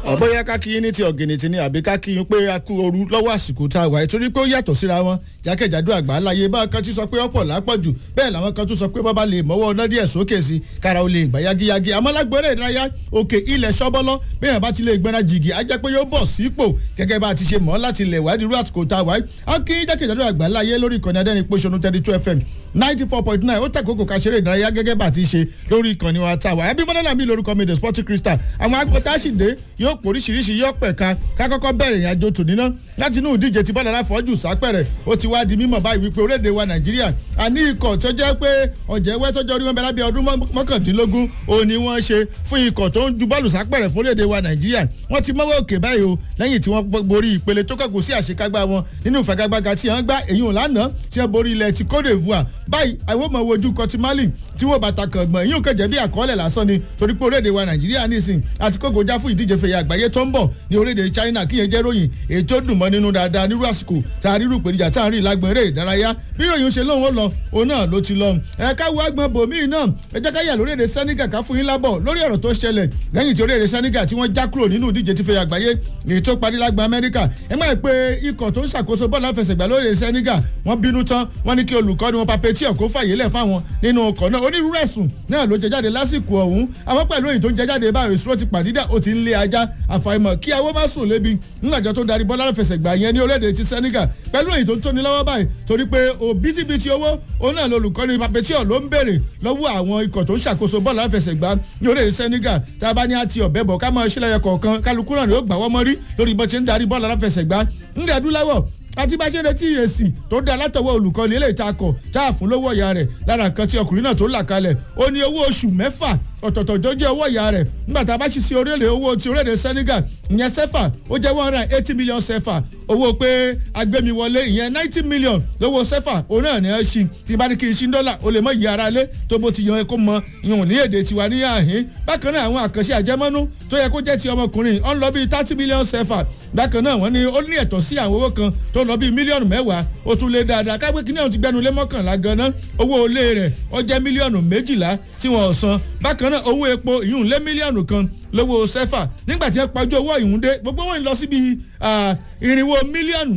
bóyá kákíyín ní ti ọ̀gìnìtì ni àbí kákíyín pé a kú ooru lọ́wọ́ àsìkò tá a wà torí pé ó yàtọ̀ síra wọn jákèjádò àgbà láyé bá kan tí sọ pé ọ̀pọ̀ lápọ̀jù bẹ́ẹ̀ làwọn kan tún sọ pé bọ́ba lè mọ́wọ́ ọ̀nà díẹ̀ sókè sí kára ó lè gbà yagiyagi àmọ́ lágbóró ìdárayá òkè ilẹ̀ sọ́bọ́lọ́ bẹ́ẹ̀ bá ti lè gbẹ́ra jìgì á jẹ́ pé yóò bọ̀ sípò gẹ́gẹ́ bá a ti ṣe mọ́ láti ilẹ̀ wádìí rú àsìkò tá a wà á kí jákèjádò àgbà láyé lórí ìkànnì adẹ́rìn pòṣónú thirty two fm ninety four point nine ó tẹ̀kókò ká ṣeré ìdárayá gẹ́gẹ́ bá a ti ṣe lórí ìkànnì wa tá a wà ẹbí mọ́dánà mi lórúkọ mi the sporting crystal àwọn agbọ́tàṣìdé yóò poríṣiríṣi yóò pẹ̀ka ká kọ́kọ́ bẹ̀rẹ̀ ìrìn àjò tòní náà láti inú ìdíje tí bọ́lá láfọ́jù sápẹ̀rẹ̀ ó ti wá di mímọ̀ báyìí wípé orílẹ̀-èdè wa nàìjíríà a ní ikọ̀ tó jẹ́ pé ọ̀jẹ̀ ẹwẹ́ tọ́jọ́ orí wọn bẹ́ẹ̀ lábẹ́ ọdún mọ́kàndínlógún òun ni wọ́n ṣe fún ikọ̀ tó ń ju bọ́ọ̀lù sápẹ̀rẹ̀ fún orílẹ̀-èdè wa nàìjíríà wọ́n ti mọ́wọ́ òkè báyìí o lẹ́yìn tí wọ́n borí ìpele tó kọ̀kọ́ sí àṣekágbá wọn nínú ìfagagbága tí wọ́n gbá èyí ò lánàá tí wọ́n borí ilẹ̀ ti Côte d'Ivoire báyìí àwọn ọmọ wojú kọtí Mali tí wọ́n bàtà kàn gbọ̀n yín ò kẹ̀jẹ̀ bí àkọọ́lẹ̀ lásán ni torí pé orílẹ̀-èdè wa nàìjíríà nísìn àti kókò já fún ìdíje fẹ̀yà àgbáyé tó ń bọ̀ ní orílẹ̀-èdè China kíyẹn jẹ́ ròyìn èyí tó dùn mọ́ nínú dáadáa nírú àsìkò tá a rírù ìpèníjà tá a rí ìlágbọ̀n eré ìdárayá bí ròyìn ṣe lóun ó lọ òun náà ló ti lọ ẹ káwọ agbọn bòmíì náà ẹ jẹ́ ká yà lórílẹ̀-èdè Senegal ká fún yín lábọ̀ lórí ọ̀rọ̀ tó ṣẹlẹ̀ lẹ́yìn tí orílẹ̀-èdè Senegal tí wọ́n já kúrò nínú ìdíje ti fẹ̀yà àgbáyé èyí tó parí lágbọ̀n Amẹ́ríkà ẹ máa pé ikọ̀ tó ń ṣàkóso bọ́ọ̀lù àfẹsẹ̀gbá lórílẹ̀-èdè Senegal wọ́n bínú tán wọ́n ní kí olùkọ́ni wọn Papeti ọ̀kọ́ fàyè lẹ̀ fáwọn nínú ọkọ̀ náà onírúurú ẹ̀sùn náà ló jẹ jáde lásìkò ọ̀hún àmọ́ pẹ̀lú èyí tó ń jẹ jáde báyìí ìṣòro ti pàdídà ó ti ń lé ajá àfàìmọ̀ kí awó má sùn lébi ńlájọ tó ń darí bọ́lá fẹsẹ̀gbà yẹn ní orílẹ̀-èdè ti Senegal pẹ̀lú èyí tó ń tóni lọ́wọ́ báyìí torí pé òbítíbitì owó òun náà lolùkọ́ni Papetiọ̀ ló ń béèrè lọ́wọ́ àwọn ikọ̀ tó ń ṣàkóso bọ́ọ̀lù àfẹsẹ̀gbá ní orílẹ̀-èdè Senegal tá a bá ní àti ọ̀bẹ bọ̀ ká máa ṣílẹ̀ kọ̀ọ̀kan kálukú náà ni ó gbà wọ́n mọ́rí lórí bó ti ń darí bọ́ọ̀lù àfẹsẹ̀gbá ńgẹ̀ adúláwọ̀ àti bá ṣe retí èsì tó dá látọwọ́ olùkọ́ni eléyìí tá a kọ̀ tá a fún lówó ìyá rẹ̀ lára nǹkan tí ọkùnrin náà tó là kalẹ̀ ó ní owó oṣù mẹ́fà ọ̀tọ̀ọ̀tọ̀ tó jẹ́ owó ìyá rẹ̀ nígbà tá a bá ṣì sí orílẹ̀ owó ti orílẹ̀ Senegal ìyẹn sẹ́fà ó jẹ́ one hundred and eighty million sẹ́fà owó pé agbẹ́miwọlé ìyẹn ninety million lówó sẹ́fà òun náà ní ẹ ṣí tí bá ní kí n ṣí dọ́là o lè mọ ìyá ara lé tó bó ti yan kó mọ ìyọ̀n ní èdè tiwa ní àhín bákan náà àwọn àkànṣe àjẹmọ́nú tó yẹ kó jẹ́ ti ọmọkùnrin ọ̀n lọ bíi thirty million sẹ́fà bákan náà wọ́n ní ó ní ẹ̀tọ́ sí àwọn owó kan tó lọ bíi mílíọ̀nù mẹ́wàá ó tún lé dáadáa kágbé kí náà ti gbẹnu lé mọ́kànlá ganan owó olé rẹ̀ ó jẹ́ mílíọ̀nù méjìlá tí wọ́n san bákan náà owó epo ìyún lé mílíọ̀nù kan lówó sẹ́fà nígbà tí wọ́n pajú owó ìhún dé gbogbo wọn lọ síbi irinwó mílíọ̀nù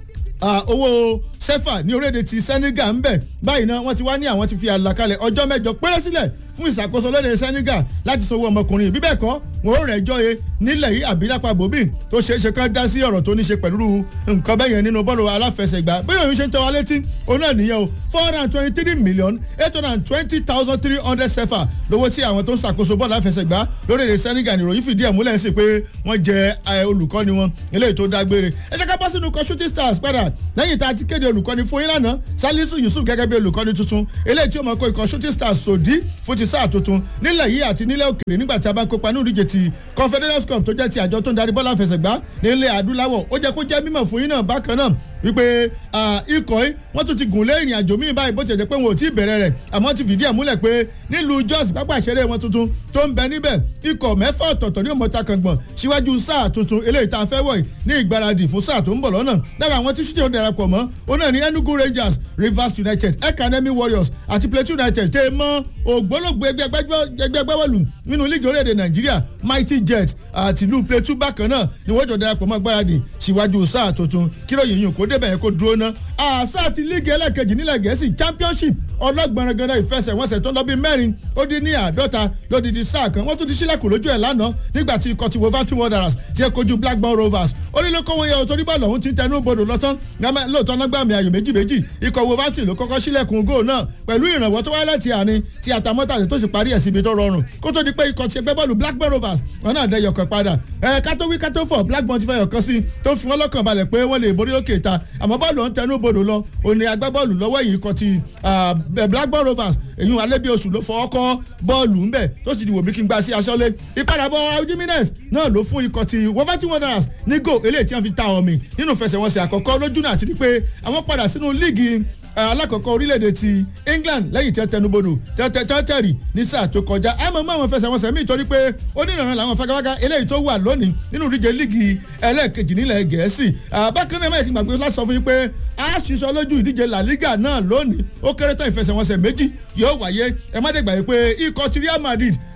owó sẹ́fà ní orílẹ̀-èdè ti Senegal ń bẹ̀ báyìí náà wọ́n ti wá ní àwọn ti fi àlàkalẹ̀ ọjọ́ mẹ́jọ péré sílẹ̀ fún ìṣàkóso lóde Senegal láti sanwó ọmọkùnrin bí bẹ́ẹ̀ kọ́ wọn ò rẹ̀ jọ́ ye nílẹ̀ yìí àbí lápá bòbí tó ṣeé ṣe kán dá sí ọ̀rọ̀ tó ní ṣe pẹ̀lú nǹkan bẹ́yẹn nínú bọ́ọ̀lù aláfẹsẹ̀gbá bí òun ṣe ń tọ́wá létí òun náà nìyẹn o four hundred and twenty three million eight hundred and twenty thousand three hundred sefa lówó tí àwọn tó ń ṣàkóso bọ́ọ̀lù aláfẹsẹ̀gbá lórílẹ̀ Senegal nìròyìn fìdí ẹ̀ múlẹ̀ sí pé wọ́n jẹ olùkọ́ni wọn eléyìí tó dágbére ẹ jẹ́ ká bọ́ sínú ikọ̀ shooting stars padà lẹ́yìn tá a ti kéde olùkọ́ni fún yín lánàá Salisu Yusuf gẹ́gẹ́ bí olùkọ́ni tuntun eléyìí tí ó mọ̀ kó ikọ̀ shooting stars sòdí fún ti sáà tuntun nílẹ̀ yìí àti nílẹ̀ òkèèrè nígbà tí a bá ń kópa ní ìdíje ti confederations cup tó jẹ́ ti àjọ tó ń darí bọ́ọ̀lù àfẹsẹ̀gbá nílẹ̀ adúláwọ̀ ó jẹ́ kó jẹ́ mímọ̀ fún yín náà bákan náà wípé ikọ̀ yìí wọ́n tún ti gùn lé ìrìn àjò míì báyìí bó ti jẹ́ pé wọn ò tí ì bẹ̀rẹ̀ rẹ̀ àmọ́ ti fìdí ẹ̀ múlẹ̀ pé nílùú Jos pápá ìṣeré wọn tuntun tó ń bẹ níbẹ̀ ikọ̀ mẹ́fà ọ̀tọ̀ọ̀tọ̀ ní òmòta kàngbọ̀n síwájú sáà tuntun eléyìí tá a fẹ́ wọ̀ ní ìgbáradì fún sáà tó ń bọ̀ lọ́nà lára àwọn tí ṣíṣe ó darapọ̀ mọ́ ó náà ní Enugu Rangers Rivers United Academy Warriors àti Plateau United tẹ́ mọ́ ògbólógbò ẹgbẹ́ gbẹ́wọ̀lù nínú líìgì orílẹ̀-èdè Nàìjíríà Mighty Jet àtìlú Plateau bákan náà ni wọ́n jọ darapọ̀ mọ́ gbáradì síwájú sáà tuntun kíròyìn yìí kó débẹ̀ yẹn kó dúró ná àṣà àti líìgì ẹlẹ́ẹ̀kejì nílẹ̀ Gẹ̀ẹ́sì Championship ọlọ́gbọ̀nrangandá ìfẹsẹ̀wọnsẹ̀ tó ń lọ bí mẹ́rin ó dín ní àádọ́ta lódìdí sáà kan wọ́n tún ti sílẹ̀kùn lójú ẹ̀ lánàá nígbà tí ikọ̀ ti Wolverhampton Wanderers ti ẹ̀ kojú Blackburn Rovers ó ní lóko wọn yẹ o torí bọ́ọ̀lù ọ̀hún ti ń tẹnu bodò lọ́tán lóòótọ́ náà gbàmì ayò méjì méjì ikọ̀ Wolverhampton ló kọ́kọ́ sílẹ̀kùn góò náà pẹ̀lú ìrànwọ́ tó wáyé láti àárín tí àtàmọ́tà tó sì parí ẹ̀ síbi tó rọrùn kó tó di pé ikọ̀ ti ẹgbẹ́ bọ́ọ̀lù Blackburn Rovers wọn náà dẹ yọkàn padà ẹ̀ kátó wí kátó fọ̀ Blackburn ti fẹ́ yọkàn sí tó fi wọn lọ́kàn balẹ̀ pé wọ́n lè borí lókè ta àmọ́ bọ́ọ̀lù ọ̀hún tẹnu bodò lọ òní agbábọ́ọ̀lù lọ́wọ́ yìí ikọ̀ ti Blackburn Rovers èyí alẹ́bí oṣù ló fọwọ́ kọ́ bọ́ọ̀lù ńbẹ̀ tó sì di wòmí kí n gba sí aṣọ́lé ìpadàbọ̀ Jimenez náà ló fún ikọ̀ ti Wolverhampton Wanderers ní gò eléyìí tí wọ́n fi ta omi nínú fẹsẹ̀wọnsẹ̀ àkọ́kọ́ lójú náà àti pé àwọn padà sínú líìgì alákọ̀ọ́kọ́ orílẹ̀-èdè ti England lẹ́yìn tí wọ́n tẹnubodò tẹ́tẹ́rì ní sáà tó kọjá àmọ́ mọ́ àwọn fẹsẹ̀wọnsẹ̀ míì torí pé onírànràn làwọn fagafaga eléyìí tó wà lónìí nínú ìdíje líìgì ẹlẹ́ẹ̀kejì nílẹ̀ Gẹ̀ẹ́sì bákan náà mẹ́rin kí n gbàgbé láti sọ fún yín pé a ṣiṣọ́ lójú ìdíje La Liga náà lónìí ó kéré tán ìfẹsẹ̀wọnsẹ̀ méjì yóò wáyé ẹ má dé gbàgbé pé ikọ̀ ti Real Madrid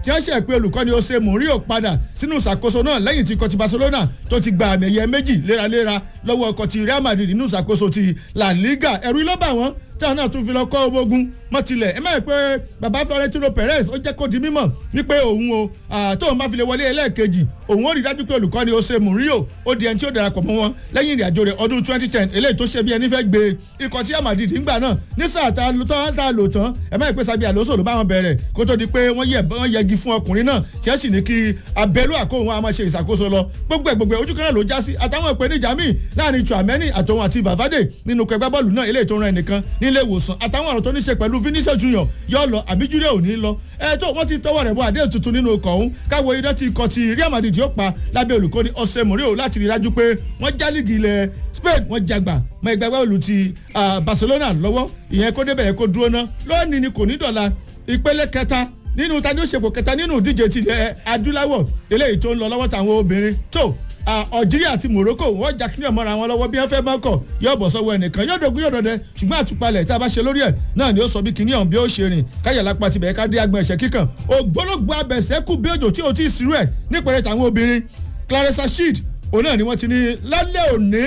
tí wọ́n ṣe pé olùkọ́ni ó ṣe mourinho padà sínú ìṣàkóso náà lẹ́yìn tí ikọ̀ ti barcelona tó ti gba àmì ẹ̀yẹ méjì léraléra lọ́wọ́ ọkọ̀ ti real madrid nínú ìṣàkóso ti la liga ẹ̀rú ló bà wọ́n táwọn náà tún fi lọ kọ́ ogun mọ́tilẹ̀ ẹ mẹ́rin pé baba florentino perez ó jẹ́ kó di mímọ̀ wípé òun o tóun bá fi lè wọlé ẹlẹ́ẹ̀kejì òun ó rí dájú pé olùkọ́ni ó ṣe mourinho ó di ẹni tí ó darapọ̀ mọ́ wọn lẹ́yìn ìrìn àjò rẹ̀ ọdún twenty ten eléyìí tó ṣe bí ẹni fẹ́ gbé ikọ̀ tí amadidi ń gbà náà ní sáà tá a lò tán ẹ mẹ́rin pé sabi alonso ló bá wọn bẹ̀rẹ̀ kó tó di pé wọ́n yẹgi fún ọkùnrin náà tí ẹ sì ní kí abẹ́lú àkóhun a máa ṣe ìṣàkóso lọ gbogbo gbogbo ojú kan náà ló já sí àtàwọn ìpèníjà míì láàrin chuameni àtòun àti vavade nínú kẹgbẹ́ bọ́ọ̀lù náà eléyìí tó ń ran ẹnìkan nílé ìwòsàn àtàwọn ọ̀rọ̀ tó ní ṣe pẹ̀lú vinicius junior yóò lọ àbí junior ò ní lọ ẹ tó wọ́n ti tọwọ́ rẹ̀ bọ́ àdéhùn tuntun nínú ikọ̀ ọ̀hún káwọ iná ti ikọ̀ ti real madrid yóò pa lábẹ́ olùkọ́ni ọ̀sẹ̀ mourinho láti rí i dájú pé wọ́n já líìgì ilẹ̀ spain wọ́n jagbà mọ ẹgbẹ́ bọ́ọ̀lù ti barcelona lọ́wọ́ ìyẹn kó débẹ̀ yẹn kó dúró ná lónìí ni kò ní dọ̀la ìpele kẹta nínú tani ó ṣèpò kẹta nínú ìdíje tilẹ̀ adúláwọ̀ eléyìí tó ń lọ lọ́wọ́ táwọn obìnrin tó algeria àti morocco wọ́n jà kí ni ọmọra wọn lọ́wọ́ bí wọ́n fẹ́ mọ́kọ̀ yóò bọ̀ sọ́wọ́ ẹnìkan yóò dogun yóò dọdẹ ṣùgbọ́n àtúpalẹ̀ tá a bá ṣe lórí ẹ̀ náà ni ó sọ bí kíní ọ̀hún bí ó ṣe rìn káyọ̀ lápá tibẹ̀ ká dé agbọ̀n ẹ̀ṣẹ̀ kíkan ògbólógbò abẹ̀sẹ̀kù bí òjò tí o ti sírú ẹ̀ nípẹ̀rẹ̀ táwọn obìnrin clarissa shield òun náà ni wọ́n ti ní lálẹ́ òní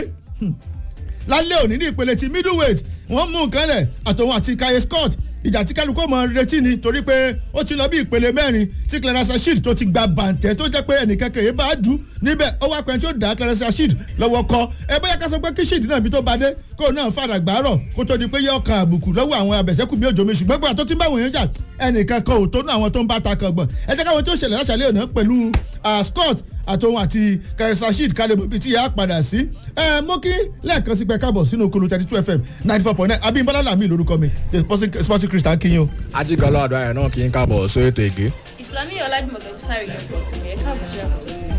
lálẹ́ òní ní ìpele ti middleweight wọ́n mú nǹkan lẹ̀ àtòun àti kaye scott ìjà tí kálukú mọ retí ni torí pé ó ti lọ bí ìpele mẹ́rin tí clarence shield tó ti gba bàǹtẹ́ tó jẹ́ pé ẹnìkan kèye bá dùn níbẹ̀ ó wá pẹ́ tí ó dá clarence shield lọ́wọ́ kọ́ ẹ bóyá ká sọ pé kí shield náà bí tó bá dé kó náà fàdà gbàárọ̀ kó tó di pé yọ ọkàn àbùkù lọ́wọ́ àwọn abẹ̀sẹ̀kù bí òjò mi ṣùgbọ́n gbà tó ti ń bá wọ̀nyẹn jà ẹnìkan kan ò tó ní àwọn tó ń bá ta kan gbọ̀n ẹ jẹ́ káwọn tí ó ṣẹlẹ̀ láṣàlẹ̀ òná pẹ̀lú scott àtòun àti clarence shield kálẹ̀ mọ̀ ibi tí yà á padà sí ẹ mọ́ kí lẹ́ẹ̀kan sí pé káàbọ̀ sínú okulu thirty two fm ninety four point nine abimbola lami lórúkọ mi the sporting christian kinyo. ajigbala ọdọ ayọ náà kì í káàbọ̀ sórí ètò ègé. ìsìlámì ọlájúmọ̀kẹ́ sáré ìjọba ìpínlẹ̀ káàbọ̀ sí àkókò